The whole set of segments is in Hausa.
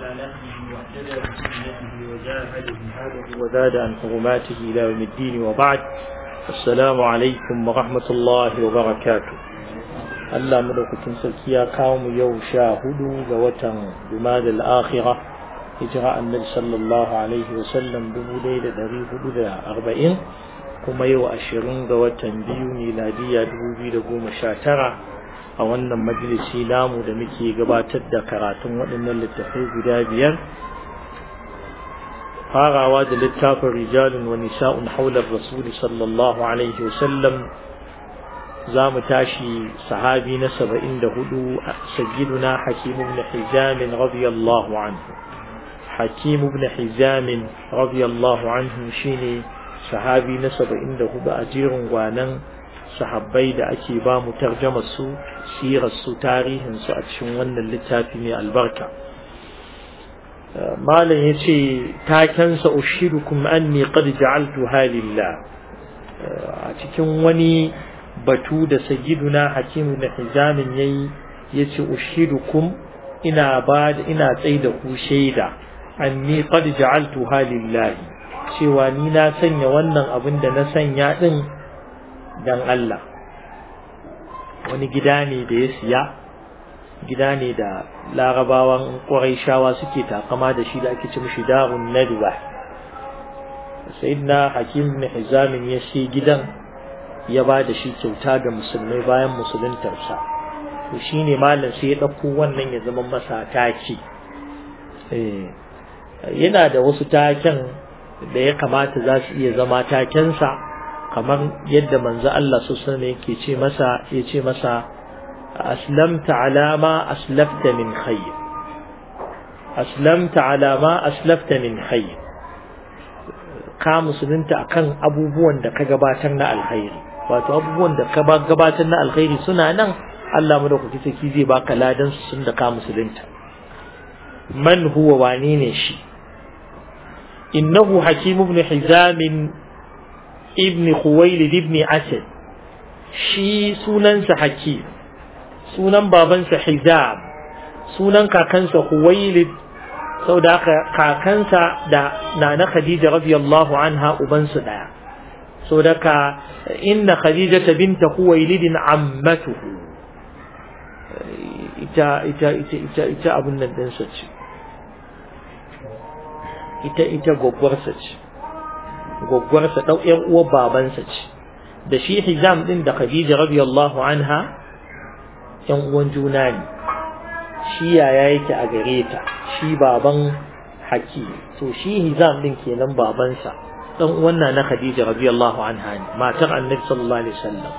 نهجه واهتدى بسنته وجاهد جهاده وزاد عن حرماته الى يوم الدين وبعد السلام عليكم ورحمة الله وبركاته Allah madaukakin sarki ya kawo mu yau sha hudu ga watan Jumadal Akhirah hijira annabi sallallahu alaihi wa sallam dubu ɗaya da ɗari hudu da arba'in kuma yau ashirin ga watan biyu miladiya dubu biyu da goma sha tara a wannan majalisi namu da muke gabatar da karatun waɗannan littattafai guda biyar farawa da littafin rijalun wa nisa'un haular rasuli sallallahu alaihi wa sallam za mu tashi sahabi na saba'in da hudu sayyiduna hakim ibn hizam radiyallahu anhu hakim ibn hizam radiyallahu anhu shine sahabi na saba'in da hudu a jerin gwanan sahabbai da ake ba mu tarjamar su sirar su tarihin su a cikin wannan littafi mai albarka malam yace takensa ushidukum anni qad ja'altu halillah a cikin wani batu da sayyiduna hakimu da hizamin yayi yace ushidukum ina ba ina tsaida ku shaida anni qad ja'altu halillah cewa ni na sanya wannan abin da na sanya din dan Allah wani gida ne da ya siya gida ne da larabawan ƙwarai suke takama da shi da ake ci mishi darun nadwa sayyidina hakim ibn hizamin ya shi gidan ya ba da shi kyauta ga musulmai bayan musuluntarsa to shine malam sai ya ɗauko wannan ya zama masa taki yana da wasu taken da ya kamata za su iya zama takensa kamar yadda manzo Allah su sani yake ce masa ya ce masa aslamta alama aslafta min khayr aslamta alama aslafta min khayr ka musulunta akan abubuwan da ka gabatar na alkhairi wato abubuwan da ka gabatar na alkhairi suna nan Allah madaukaki saki zai baka ladan su sun da ka musulunta man huwa wane ne shi innahu hakim ibn hizam ibn khuwailid ibn asad shi sunansa hakim sunan babansa hizam sunan kakansa khuwailid sau da aka kakansa da nana khadija radiyallahu anha ubansu daya sau da ka inna khadija ta binta khuwailidin ammatuhu ita ita ita ita ita abun nan dinsa ce ita ita gwaggwarsa ce gwaggwarsa ɗau ƴan uwar babansa ce da shi hizam ɗin da khadija radiyallahu anha ƴan uwan juna ne shi yaya yake a gare ta shi baban haki to shi hizam ɗin kenan babansa ɗan uwan na na khadija radiyallahu anha ne matar annabi sallallahu alaihi wasallam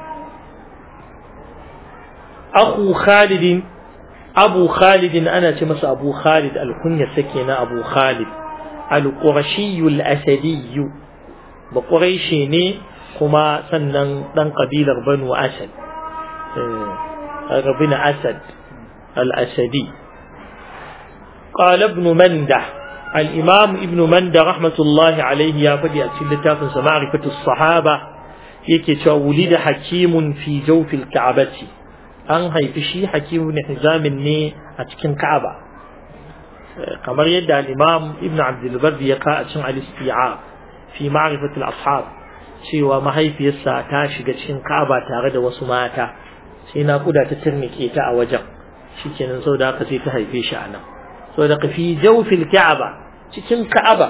akhu khalid abu khalid ana ce masa abu khalid alkunya sake na abu khalid al-qurashi al-asadi ba quraishi ne kuma sannan dan kabilar banu asad rabina asad al-asadi قال ابن منده الإمام ابن منده رحمة الله عليه يا فدي أتشل معرفة الصحابة يكي ولد حكيم في جوف الكعبة أن هيفشي حكيم بن حزام ني أتكن كعبة kamar yadda al-Imam Ibn Abdul Barr ya ka a cikin al-Isti'ab fi ma'rifat al-ashab cewa mahaifiyarsa ta shiga cikin Ka'aba tare da wasu mata sai na kuda ta turnike ta a wajen shikenan saboda haka sai ta haife shi a nan saboda ka fi jawfil Ka'aba cikin Ka'aba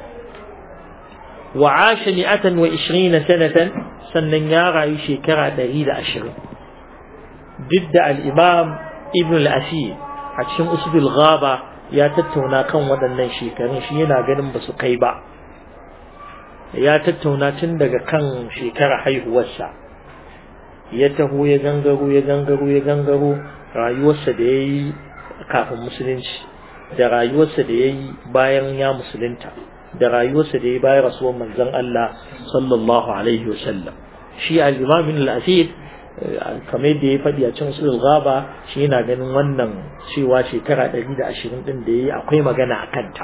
wa asha mi'atan wa 20 sanatan sannan ya rayu shekara 120 duk da al-Imam Ibn al-Asir a cikin Usdul Ghaba ya tattauna kan waɗannan shekarun shi yana ganin ba su kai ba ya tattauna tun daga kan shekara haihuwarsa ya taho ya gangaro ya gangaro ya gangaro rayuwarsa da ya yi kafin musulunci da rayuwarsa da ya yi bayan ya musulunta da rayuwarsa da ya yi bayan rasuwar manzon Allah sallallahu alaihi wasallam shi al-imam al-asir kamar da ya faɗi a cikin sulul gaba shi yana ganin wannan cewa shekara ɗari da ashirin ɗin da ya yi akwai magana a kanta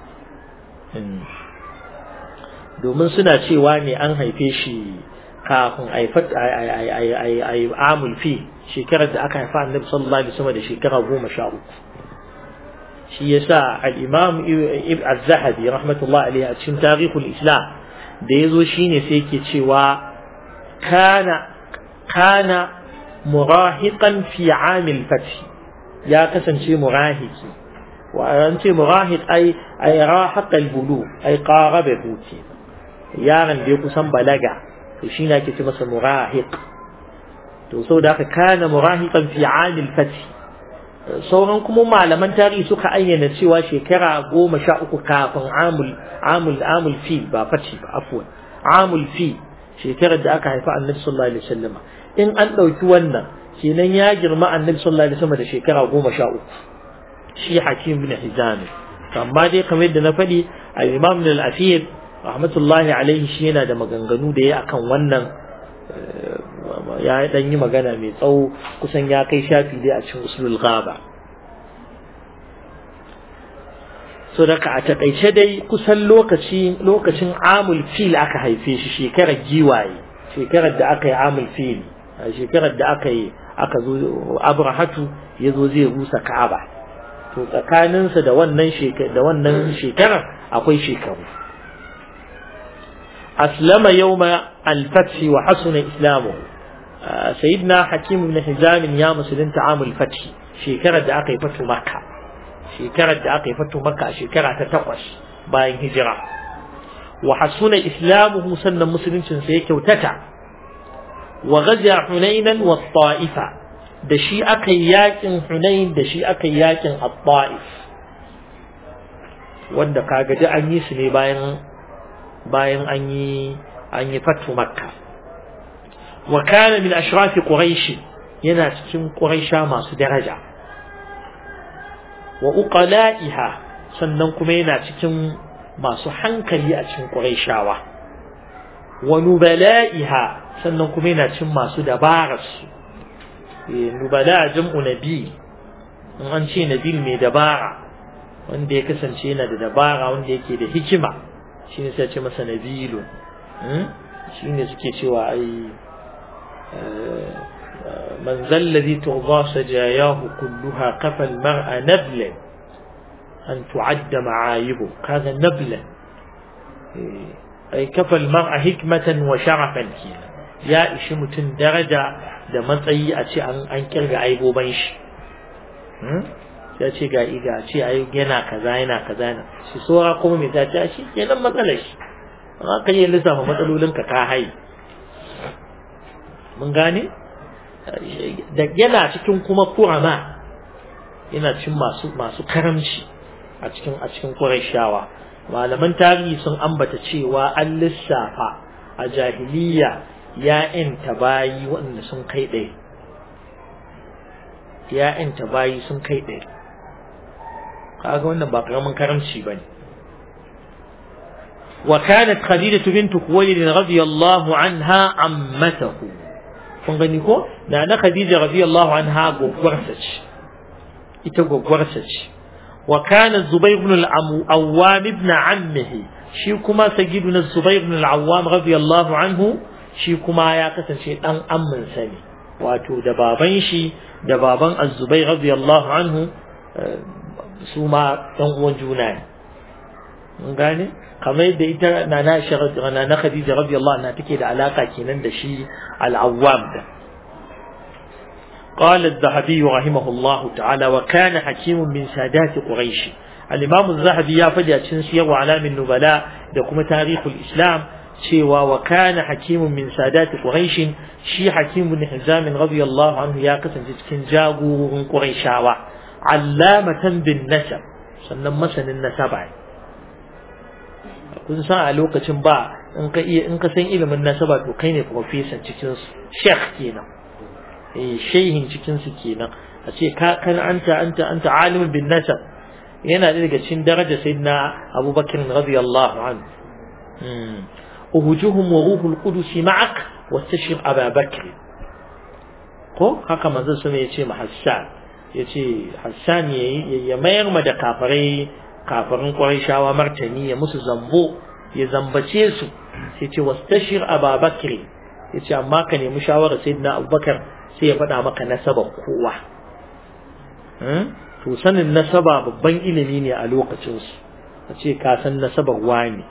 domin suna cewa ne an haife shi kafin a yi amul fi shekarar da aka haifa annabi sallallahu alaihi wasallam da shekara goma sha uku shi yasa al-imam ibn az-zahabi rahmatullah alayhi a cikin tarihul islam da yazo shine sai yake cewa kana kana murahiqan fi amil fath ya kasance murahiki wa an ce murahiq ai ai rahaqa al-bulu ai qaraba buti yaron da ya kusan balaga to shine ake ce masa murahiq to saboda haka kana murahiqan fi amil fath sauran kuma malaman tarihi suka ayyana cewa shekara goma sha uku kafin amul amul amul fi ba fati ba afwan amul fi shekarar da aka haifa annabi sallallahu alaihi wasallam in an ɗauki wannan kenan ya girma annabi sallallahu alaihi wasallam da shekara goma sha uku shi hakim bin hizam amma dai kamar yadda na faɗi al-imam ibn al-afir rahmatullahi alaihi shi yana da maganganu da ya akan wannan ya dan yi magana mai tsawo kusan ya kai shafi dai a cikin usulul ghaba so daga a takaice dai kusan lokaci lokacin amul fil aka haife shi shekarar giwaye shekarar da aka yi amul fil shekarar da aka yi aka zo abrahatu ya zo zai rusa ka'aba to tsakaninsa da wannan da wannan shekarar akwai shekaru أسلم يوم الفتح وحسن إسلامه سيدنا حكيم بن حزام يا مسلم عام الفتح شكرا دعاقي فتح مكة شكرا دعاقي فتح مكة شكرا تتقش باين هجرة وحسن إسلامه سن مسلم سيك وتتع وغزا حنينا والطائفة دشي أكياك حنين دشي أكياك الطائف wanda kaga da an yi su ne bayan bayan an yi an yi fatu makka wa kana min ashrafi quraish yana cikin quraisha masu daraja wa uqala'iha sannan kuma yana cikin masu hankali a cikin quraishawa wa nubala'iha sannan kuma yana cikin masu dabararsu nubala jam'u nabi in an ce nabil mai dabara wanda ya kasance yana da dabara wanda yake da hikima shi ne sai ce masa nabilu shi ne suke cewa ai man zallazi tughza sajayahu kulluha kafa almar'a nablan an tu'adda ma'ayibu kaga nablan ai kafa almar'a hikmatan wa sharafan kenan ya ishi mutum daraja da matsayi a ce an kirga aiboban shi ya ce ga iga ce ai yana kaza yana kaza yana shi sora kuma mai ta ce shi kenan matsalar shi amma kan yi lissafa matsalolin ka ka hai mun gane da yana cikin kuma kurama yana cikin masu masu karamci a cikin a cikin Qurayshawa malaman tarihi sun ambata cewa an lissafa a jahiliya ya'yanta bayi waɗanda sun kai ɗaya ya'yanta bayi sun kai ɗaya kaga wannan ba karamin karamci bane wa kanat khadijatu bint khuwaylid radiyallahu anha ammatahu kun gani ko da na khadija radiyallahu anha gogwarsa ce ita gogwarsa ce wa kana zubayr ibn al-awwam ibn ammihi shi kuma sayyiduna zubayr ibn al-awwam radiyallahu anhu shi kuma ya kasance dan ammin sa ne wato da baban shi da baban az-zubayr radiyallahu anhu su ma ɗan uwan juna ne mun gane kamar yadda ita na na na Khadija radiyallahu anha take da alaka kenan da shi al-Awwam da قال الذهبي رحمه الله تعالى وكان حكيم من سادات قريش الإمام الذهبي يا فدي سير وعلام النبلاء دكما تاريخ الإسلام شيوا وكان حكيم من سادات قريش شي حكيم بن حزام رضي الله عنه يا قسم cikin jagorin Qurayshawa allamatan bin nasab sannan masanin nasaba kun san a lokacin ba in ka iya in ka san ilimin nasaba to kai ne professor cikin su sheikh kenan eh shehin cikin su kenan a ce ka kan anta anta anta alimin bin nasab yana da daga cikin daraja sayyidina abubakar radiyallahu anhu uhujuhum wa ruhul qudus ma'ak wastashir ababakr ko haka manzon sun yace ma hassan yace hassan ya mayar ma da kafirai kafirin Qurayshawa martani ya musu zambo ya zambace su sai ce wastashir Abubakar yace amma ka nemi shawara sayyidina Abubakar sai ya faɗa maka nasabar kowa to sanin nasaba babban ilimi ne a lokacin su a ce ka san nasabar wani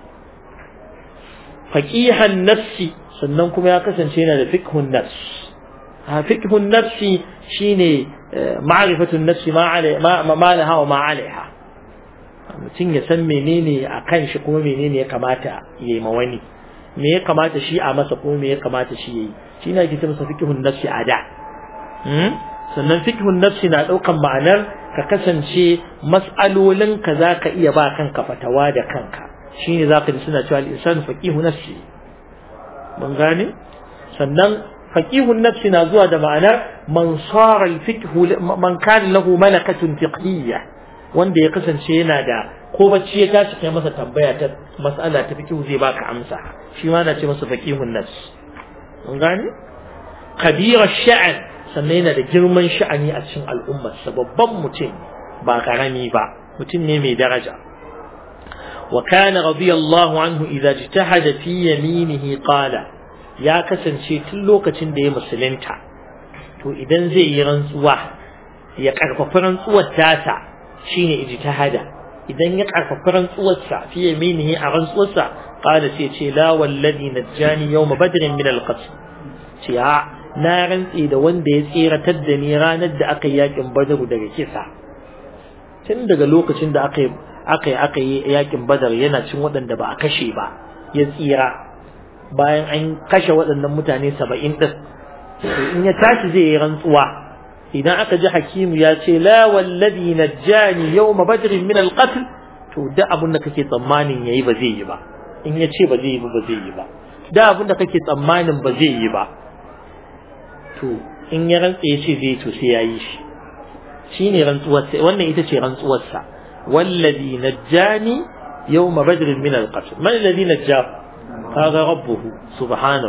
faqihan nafsi sannan kuma ya kasance yana da fiqhun nafs ha fiqhun nafsi shine ma'rifatun nafsi ma ma ma laha wa ma alaiha mutum ya san menene a kan shi kuma menene ya kamata ya yi ma wani me ya kamata shi a masa kuma me ya kamata shi ya yi shi na ke masa fikihun nafsi a da sannan fikihun nafsi na ɗaukan ma'anar ka kasance mas'alolin ka za ka iya ba kanka fatawa da kanka shi ne za ka ji suna cewa al'insan faƙihu nafsi mun gane sannan faƙihun nafsi na zuwa da ma'anar man sara al-fiqhu man kana lahu malakatun fiqhiyya wanda ya kasance yana da ko bacci ya tashi kai masa tambaya ta mas'ala ta fiqh zai baka amsa shi ma na ce masa faqihun nas mun gane kabira sha'an sannan yana da girman sha'ani a cikin al'ummar sa babban mutum ba karami ba mutum ne mai daraja wa kana radiyallahu anhu idza jitahada fi yaminihi qala ya kasance tun lokacin da ya musulunta to idan zai yi rantsuwa ya karfafa rantsuwar tasa shine ijtihada idan ya karfafa rantsuwarsa fi yaminihi a rantsuwarsa qala sai ce la wallazi najjani yawm badrin min al-qatl ce a na rantsi da wanda ya tsiratar da ni ranar da aka yi yakin badr daga kisa tun daga lokacin da aka yi aka yi aka yi yakin badar yana cin waɗanda ba a kashe ba ya tsira bayan an kashe waɗannan mutane saba'in ɗin in ya tashi zai yi rantsuwa idan aka ji hakimu ya ce la wallazi najjani yawma badrin min alqatl to da abun da kake tsammanin yayi ba zai yi ba in ya ce ba zai yi ba ba zai yi ba da abun da kake tsammanin ba zai yi ba to in ya rantsa ya ce zai to sai ya yi shi shine rantsuwar sa wannan ita ce rantsuwar sa wallazi najjani yawma badrin min alqatl man alladhi najjahu هذا ربه سبحانه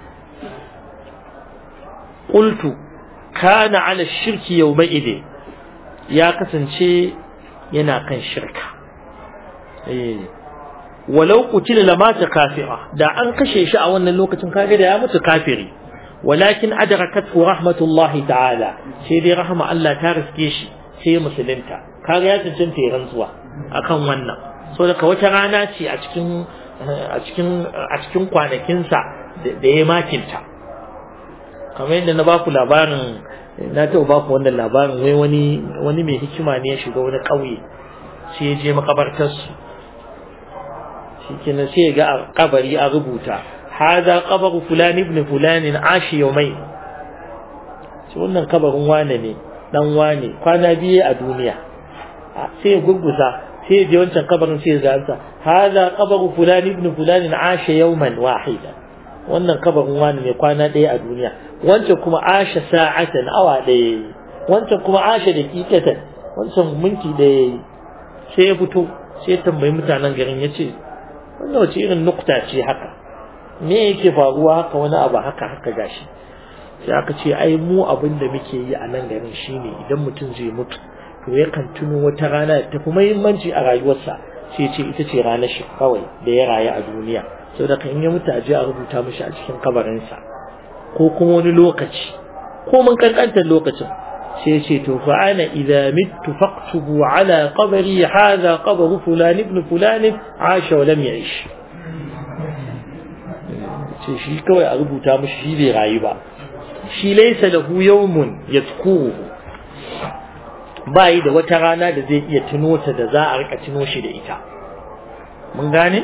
قلت kana ala shirki yawma'idin ya kasance yana kan shirka eh walau qutila lamata kafira da an kashe shi a wannan lokacin kaga da ya mutu kafiri walakin adrakathu rahmatullahi ta'ala sai dai rahma Allah ta riske shi sai musulunta kaga ya cancanta ya rantsuwa akan wannan so daga wata rana ce a cikin a cikin a cikin kwanakinsa da ya makinta kamar yadda na baku labarin na taɓa baku wannan labarin wai wani wani mai hikima ne ya shiga wani ƙauye sai ya je makabartarsu shi kenan sai ya ga a kabari a rubuta hada kabaru fulani ibn fulani ashi yaumai shi wannan kabarin wane ne dan wane kwana biye a duniya sai ya gurgusa sai ya je wancan kabarin sai ya zanta hada kabaru fulani ibn fulani asha yawman wahida wannan kabarin wani ne kwana ɗaya a duniya wancan kuma asha sa'atan awa ɗaya wancan kuma asha da kikatan wancan minti ɗaya sai ya fito sai ya tambayi mutanen garin ya ce wannan wace irin nukta ce haka me yake faruwa haka wani abu haka haka gashi sai aka ce ai mu abin da muke yi a nan garin shine idan mutum zai mutu to yakan tuno wata rana da tafi muhimmanci a rayuwarsa sai ce ita ce ranar shi kawai da ya rayu a duniya sau da in ya mutu a je a rubuta mishi a cikin kabarinsa ko kuma wani lokaci ko mun kankantar lokacin sai ce to fa ana idza mittu faqtubu ala qabri hadha qabru fulan ibn fulan asha wa lam ya'ish ce shi kawai a rubuta mishi shi bai rayu ba shi laysa lahu yawmun yadhkuruhu bayi da wata rana da zai iya tuno ta da za a rika tuno shi da ita mun gane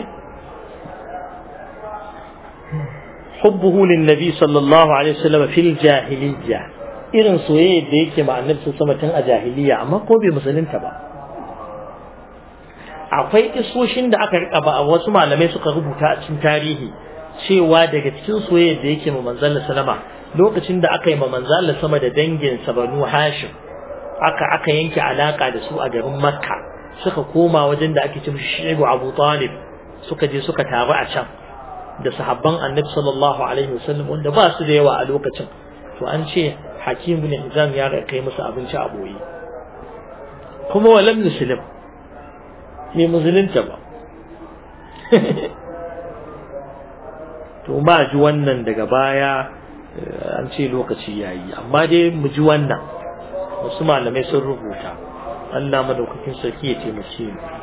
حبه للنبي صلى الله عليه وسلم في الجاهلية irin soyayya da yake ma annabi sun sama tun a jahiliya amma ko bai musulunta ba akwai isoshin da aka rika ba wasu malamai suka rubuta a cikin tarihi cewa daga cikin soyayya da yake ma manzon sallama lokacin da aka yi ma manzon sama da dangin sa banu hashim aka aka yanke alaka da su a garin makka suka koma wajen da ake ce mishi shi'bu abu talib suka je suka taru a can da sahabban annabi sallallahu alaihi wasallam wanda ba su da yawa a lokacin to an ce hakim bin hizam ya kai musu abinci a boye kuma walam muslim ne musulunta ba to ma ji wannan daga baya an ce lokaci yayi amma dai mu ji wannan wasu malamai sun rubuta Allah madaukakin sarki ya taimake mu